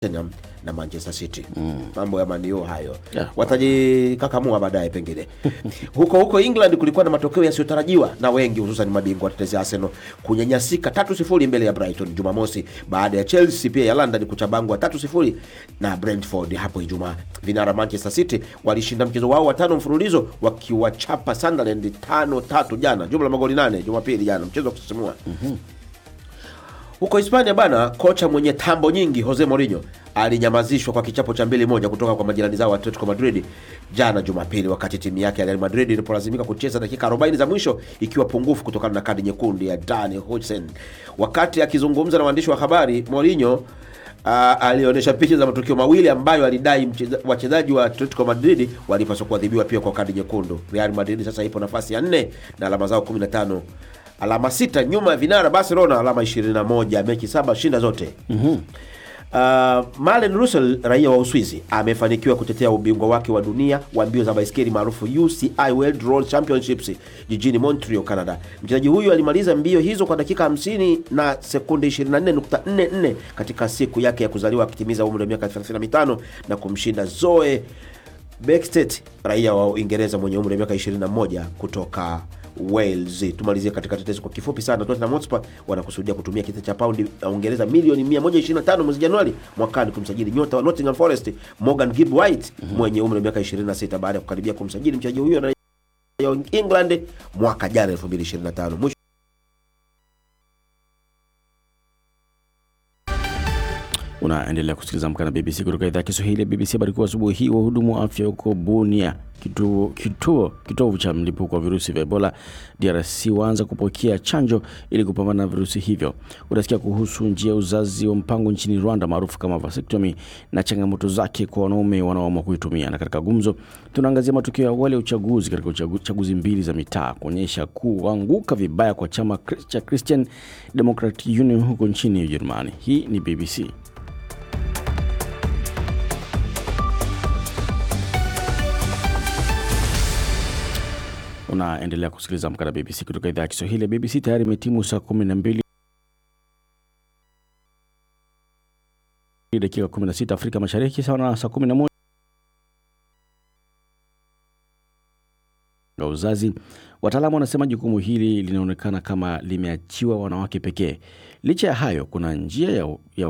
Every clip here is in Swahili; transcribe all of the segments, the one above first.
Tottenham na Manchester City mambo ya manio hayo Yeah. watajikakamua baadaye pengine huko huko England kulikuwa na matokeo yasiyotarajiwa na wengi hususan mabingwa watetezi Arsenal kunyanyasika tatu sifuri mbele ya Brighton Jumamosi baada ya Chelsea pia ya London kuchabangwa tatu sifuri na Brentford hapo Ijumaa. Vinara Manchester City walishinda mchezo wao wa tano mfululizo wakiwachapa Sunderland tano tatu jana, jumla magoli nane Jumapili jana, mchezo wa kusisimua huko Hispania bana, kocha mwenye tambo nyingi Jose Mourinho alinyamazishwa kwa kichapo cha mbili moja kutoka kwa majirani zao Atletico Madrid jana Jumapili, wakati timu yake ya Real Madrid ilipolazimika kucheza dakika 40 za mwisho ikiwa pungufu kutokana na kadi nyekundu ya Dani Hudson. Wakati akizungumza na waandishi wa habari, Mourinho uh, alionyesha picha za matukio mawili ambayo alidai mcheza- wachezaji wa Atletico Madrid walipaswa kuadhibiwa pia kwa kadi nyekundu. Real Madrid sasa ipo nafasi ya nne na alama zao 15 alama sita nyuma ya vinara Barcelona alama 21 mechi saba shinda zote. Uh, Malen Russell raia wa Uswizi amefanikiwa kutetea ubingwa wake wa dunia wa mbio za baiskeli maarufu UCI World Road Championships jijini Montreal, Canada. Mchezaji huyu alimaliza mbio hizo kwa dakika 50 na sekunde 24.44 katika siku yake ya kuzaliwa akitimiza umri wa miaka 35 na kumshinda Zoe Bextet raia wa Uingereza mwenye umri wa miaka 21 kutoka Wales. Tumalizie katika tetezi kwa kifupi sana. Tottenham Hotspur wanakusudia kutumia kitita cha paundi ya Uingereza milioni 125 mwezi Januari mwakani kumsajili nyota wa Nottingham Forest Morgan Gibb White mwenye umri wa miaka 26 baada ya kukaribia kumsajili mchezaji huyo na ya England mwaka jana 2025. Mwisho Unaendelea kusikiliza Amka na BBC kutoka idhaa ya Kiswahili ya BBC. Habari kuu asubuhi hii, wahudumu wa afya huko Bunia, kituo kituo kitovu cha mlipuko wa virusi vya Ebola DRC, waanza kupokea chanjo ili kupambana na virusi hivyo. Utasikia kuhusu njia ya uzazi wa mpango nchini Rwanda maarufu kama vasectomy na changamoto zake kwa wanaume wanaoamua kuitumia. Na katika gumzo, tunaangazia matukio ya awali ya uchaguzi katika uchagu- chaguzi mbili za mitaa kuonyesha kuanguka vibaya kwa chama cha Christian Democratic Union huko nchini Ujerumani. Hii ni BBC. Unaendelea kusikiliza Amka na BBC kutoka idhaa ya Kiswahili ya BBC. Tayari imetimu saa 12 dakika 16 Afrika Mashariki, sawa na saa 11 ya uzazi. Wataalamu wanasema jukumu hili linaonekana kama limeachiwa wanawake pekee. Licha ya hayo, kuna njia ya, ya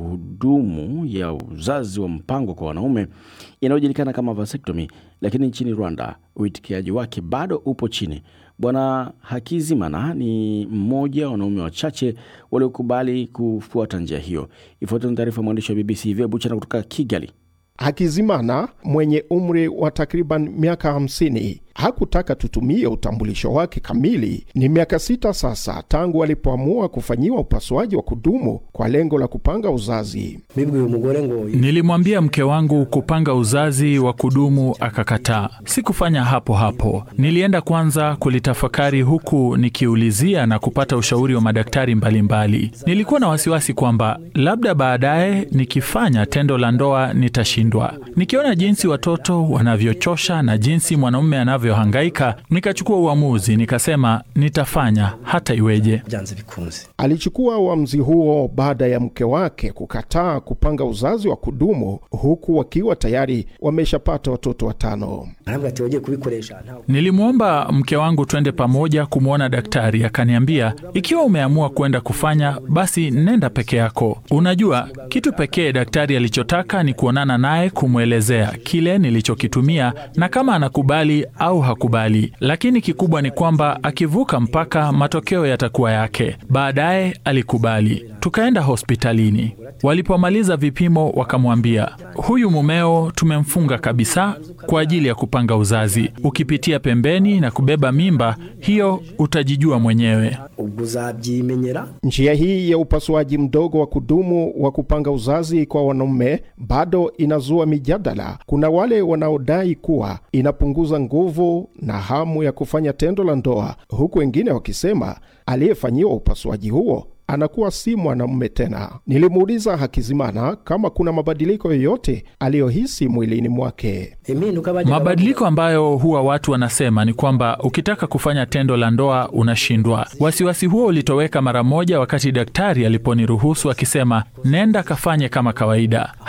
kuhudumu ya uzazi wa mpango kwa wanaume inayojulikana kama vasectomy, lakini nchini Rwanda uitikiaji wake bado upo chini. Bwana Hakizimana ni mmoja wa wanaume wachache waliokubali kufuata njia hiyo. Ifuatayo ni taarifa ya mwandishi wa BBC Ivia Buchana kutoka Kigali. Hakizimana mwenye umri wa takriban miaka 50 hakutaka tutumie utambulisho wake kamili. Ni miaka sita sasa tangu alipoamua kufanyiwa upasuaji wa kudumu kwa lengo la kupanga uzazi. bibwiye umugore ngo Nilimwambia mke wangu kupanga uzazi wa kudumu akakataa. Sikufanya hapo hapo, nilienda kwanza kulitafakari huku nikiulizia na kupata ushauri wa madaktari mbalimbali mbali. Nilikuwa na wasiwasi kwamba labda baadaye nikifanya tendo la ndoa nitashindwa. Nikiona jinsi watoto wanavyochosha na jinsi mwanaume anavyohangaika, nikachukua uamuzi, nikasema nitafanya hata iweje. byanze bikunze Alichukua uamuzi huo baada ya mke wake kukataa kupanga uzazi wa kudumu, huku wakiwa tayari wameshapata watoto watano. arambwira ati wagiye kubikoresha ntawe Nilimwomba mke wangu twende pamoja kumwona daktari, akaniambia ikiwa umeamua kwenda kufanya basi nenda peke yako. Unajua, kitu pekee daktari alichotaka ni kuonana naye, kumwelezea kile nilichokitumia na kama anakubali au hakubali, lakini kikubwa ni kwamba akivuka mpaka, matokeo yatakuwa yake. Baadaye alikubali, tukaenda hospitalini. Walipomaliza vipimo, wakamwambia huyu mumeo tumemfunga kabisa kwa ajili ya kupanga uzazi. Ukipitia pembeni na kubeba mimba hiyo, utajijua mwenyewe. ubwo uzabyimenyera Njia hii ya upasuaji mdogo wa kudumu wa kupanga uzazi kwa wanaume bado inazua mijadala. Kuna wale wanaodai kuwa inapunguza nguvu na hamu ya kufanya tendo la ndoa, huku wengine wakisema aliyefanyiwa upasuaji huo anakuwa si mwanamume tena. Nilimuuliza Hakizimana kama kuna mabadiliko yoyote aliyohisi mwilini mwake. impinduka bajyaga Mabadiliko ambayo huwa watu wanasema ni kwamba ukitaka kufanya tendo la ndoa unashindwa. Wasiwasi huo ulitoweka mara moja wakati daktari aliponiruhusu akisema, nenda kafanye kama kawaida.